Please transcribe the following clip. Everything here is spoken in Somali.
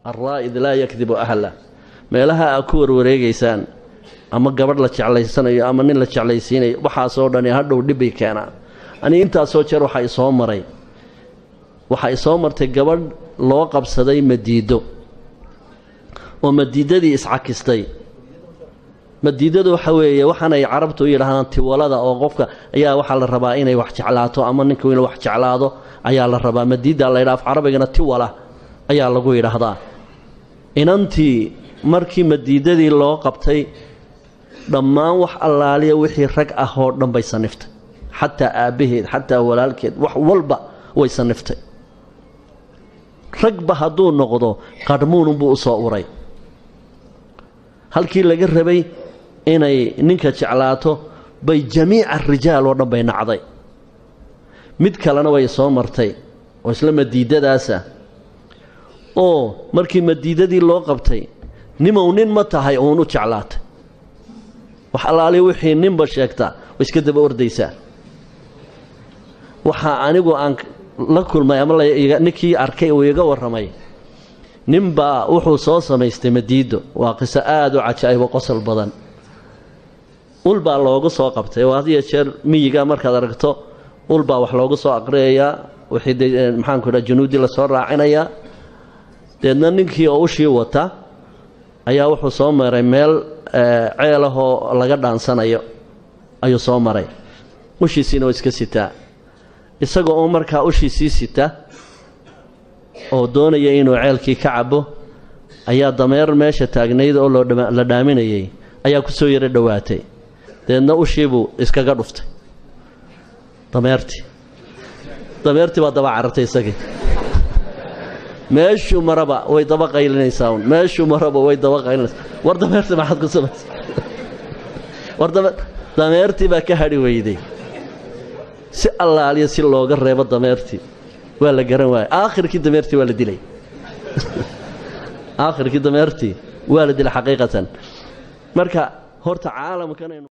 alraa'id laa yakdibu ahla meelaha aad ku warwareegaysaan ama gabadh la jeclaysanayo ama nin la jeclaysiinayo waxaasoo dhani hadhow dhibbay keenaan aniga intaasoo jeer waxaa isoo maray waxaa isoo martay gabadh loo qabsaday madiido oo madiidadii iscakistay madiidadu waxa weeye waxaanay carabtu u yidhaahdaan tiwalada oo qofka ayaa waxaa la rabaa inay wax jeclaato ama ninku inuu wax jeclaado ayaa la rabaa madiida la yidhaha af carabigana tiwala ayaa lagu yidhaahdaa inantii markii madiidadii loo qabtay dhammaan wax allaaliya wixii rag ah oo dhan bay saniftay xataa aabbaheed xataa walaalkeed wax walba way saniftay ragba hadduu noqdo qadhmuununbuu u soo uray halkii laga rabay inay ninka jeclaato bay jamiica rijaal oo dhan bay nacday mid kalena way soo martay oo isla madiidadaasa oo markii madiidadii loo qabtay nimow nin ma tahay uun u jeclaatay wax allaali wixii ninba sheegtaa way iska daba ordaysaa waxaa anigu aan la kulmay ama ninkii arkay uu iga warramay ninbaa wuxuu soo samaystay madiido waa qiso aada u cajaa'ibo qosol badan ulbaa loogu soo qabtay oo had iyo jeer miyiga markaad aragto ulbaa wax loogu soo aqriyayaa wixii de maxaanku idhaha junuudi lasoo raacinayaa deedna ninkii oo ushii wata ayaa wuxuu soo maray meel ceel ahoo laga dhaansanayo ayuu soo maray ushiisiina waa iska sitaa isagoo oo markaa ushiisii sita oo doonaya inuu ceelkii ka cabo ayaa dameer meesha taagnayd oo la dhaaminayay ayaa ku soo yaro dhowaatay deedna ushiibuu iskaga dhuftay dameertii dameertii baa daba carartay isagii meeshuu maraba way daba qaylinaysaa un meeshuu maraba way daba qaylinaysaa war dameertii maxaad ku samaysa war dameertii baa ka hadhi weyday si allaaliya si looga reebo dameertii waa la garan waaya aakhirkii dameertii waa la dilay aakhirkii dameertii waa la dilay xaqiiqatan marka horta caalamkan